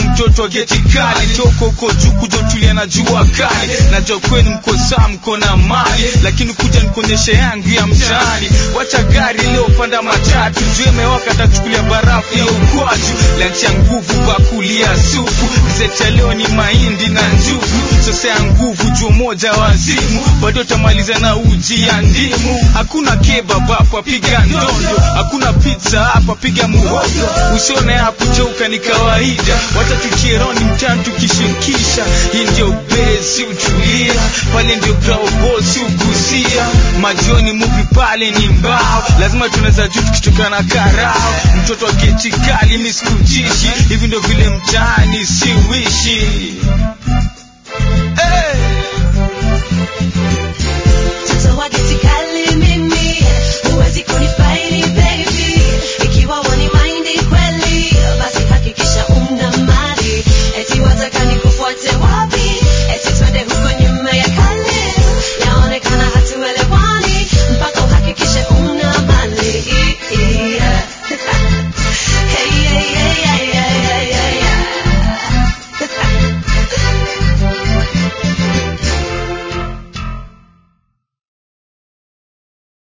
mtoto wa geti kali toka huko juu kuja utulia na jua kali najua kwenu mko saa mko na mali lakini kuja nikuonyeshe yangu ya mtaani wacha gari leo panda matatu juu imewaka tachukulia barafu ya ukwaju lanchi ya nguvu bakulia supu gazeti ya leo ni mahindi na njugu sasa ya nguvu juu moja wazimu bado utamaliza na uji ya ndimu hakuna kebab hapa piga ndondo hakuna pizza hapa piga muhogo usione hapo joka ni kawaida wacha tukieroni mtani tukishirikisha hii ndio besi utulia pale ndio graobosi ugusia majioni muvi pale ni mbao lazima tunaweza juu tukitoka na karao mtoto wa geti kali miskutishi hivi ndio vile mtani